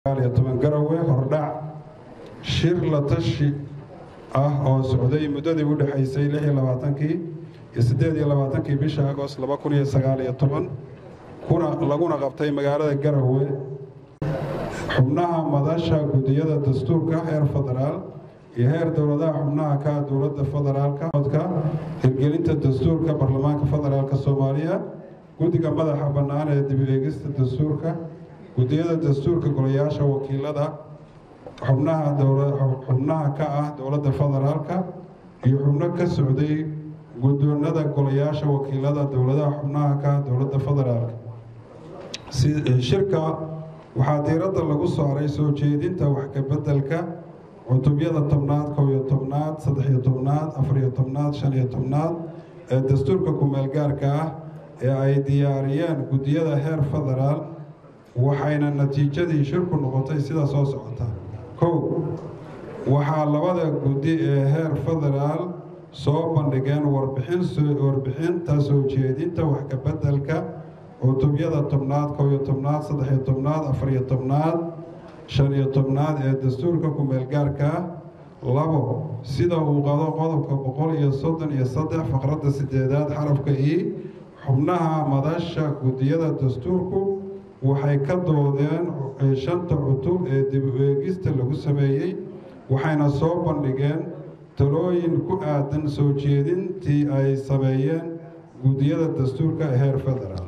garowe hordhac shir la tashi ah oo socday muddadii u dhexaysay kii iyo sideediyolabaatankii bisha agost laguna qabtay magaalada garowe xubnaha madasha gudiyada dastuurka heer federaal iyo heer dowladaha xubnaha ka dowladda federaalka codka hirgelinta dastuurka baarlamaanka federaalk soomaaliya guddiga madaxa bannaan ee dib eegista dastuurka gudiyada dastuurka golayaasha wakiilada xubnaha ka ah dowladda federaalka iyo xubno ka socday guddoonada golayaasha wakiilada dowladaha xubnaha ka ah dowladda federaalka shirka waxaa diiradda lagu saaray soo jeedinta wax kabeddelka cutubyada tobnaad kow-iyo tobnaad saddex-iyo tobnaad afar-iyo tobnaad shan-iyo tobnaad ee dastuurka ku-meelgaarka ah ee ay diyaariyeen guddiyada heer federaal waxayna natiijadii shirku noqotay sida soo socota kow waxaa labada guddi ee heer federaal soo bandhigeen warbixinta soo jeedinta wax kabeddelka cutubyada tobnaad kow-iyo tobnaad saddex-iyo tobnaad afar-iyo tobnaad shan-iyo tobnaad ee dastuurka ku-meelgaarka ah labo sida uu qado qodobka boqol iyo soddon iyo saddex faqradda sideedaad xarafka i xubnaha madasha guddiyada dastuurku waxay ka doodeen shanta cutub ee dib u eegista lagu sameeyey waxayna soo bandhigeen talooyin ku aadan soo jeedintii ay sameeyeen guddiyada dastuurka ee heer federaal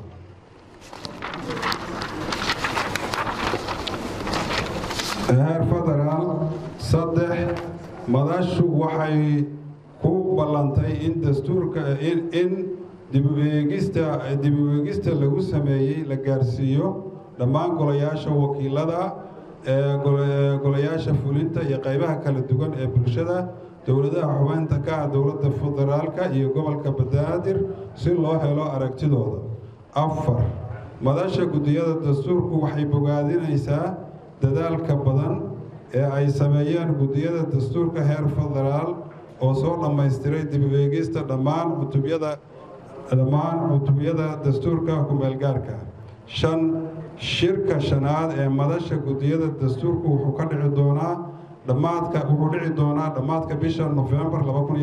heer federaal saddex madashu waxay ku ballantay in dastuurka in dib u eegista dib u eegista lagu sameeyey la gaarsiiyo dhammaan golayaasha wakiilada ee golayaasha fulinta iyo qaybaha kala duwan ee bulshada dowladaha xubeynta ka ah dowladda federaalka iyo gobolka banaadir si loo helo aragtidooda afar madasha guddiyada dastuurku waxay bogaadinaysaa dadaalka badan ee ay sameeyeen guddiyada dastuurka heer federaal oo soo dhammaystiray dib u eegista dhammaan cutubyada dhammaan cutubyada dastuurka ku-meelgaarka shan shirka shanaad ee madasha guddiyada dastuurku wuxuu ka dhici doonaa dhammaadka wuxuu dhici doonaa dhammaadka bisha nofembar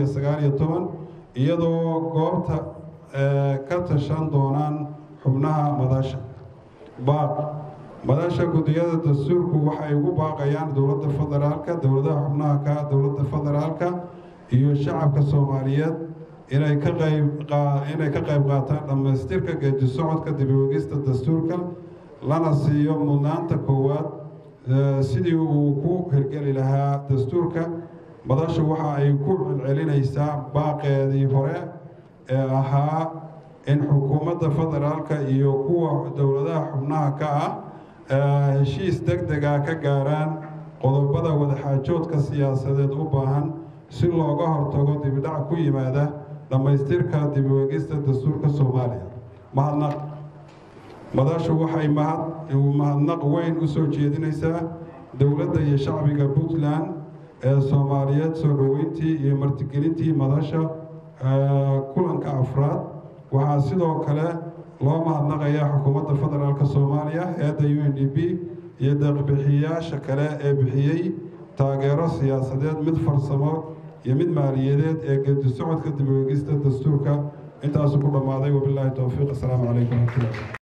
iyadoo goobta ka tashan doonaan xubnaha madasha baaq madasha guddiyada dastuurku waxay ugu baaqayaan dowladda federaalka dowladaha xubnaha ka dowladda federaalka iyo shacabka soomaaliyeed inay ka qayinay ka qayb qaataan dhammaystirka geedi socodka dib uegista dastuurka lana siiyo mudnaanta koowaad sidii uu ku hirgeli lahaa dastuurka madashu waxa ay ku celcelinaysaa baaqeedii hore ee ahaa in xukuumadda federaalka iyo kuwa dowladaha xubnaha ka ah heshiis deg dega ka gaaraan qodobada wadaxaajoodka siyaasadeed u baahan si looga hortago dibidhac ku yimaada dhammaystirka dib u eegista dastuurka soomaaliya mahadnaq madashu waxay mahadnaq weyn u soo jeedinaysaa dowladda iyo shacbiga puntland ee soomaaliyeed soo dhoweyntii iyo martigelintii madasha kulanka afraad waxaa sidoo kale loo mahadnaqayaa xukuumadda federaalk soomaaliya eedda u n d b iyo deeqbixiyayaasha kale ee bixiyey taageero siyaasadeed mid farsamo iyo mid maaliyadeed ee geedi socodka dib u eegista dastuurka intaasu ku dhammaaday wabilaahi towfiiq assalaamu calaykum waraxmatullahi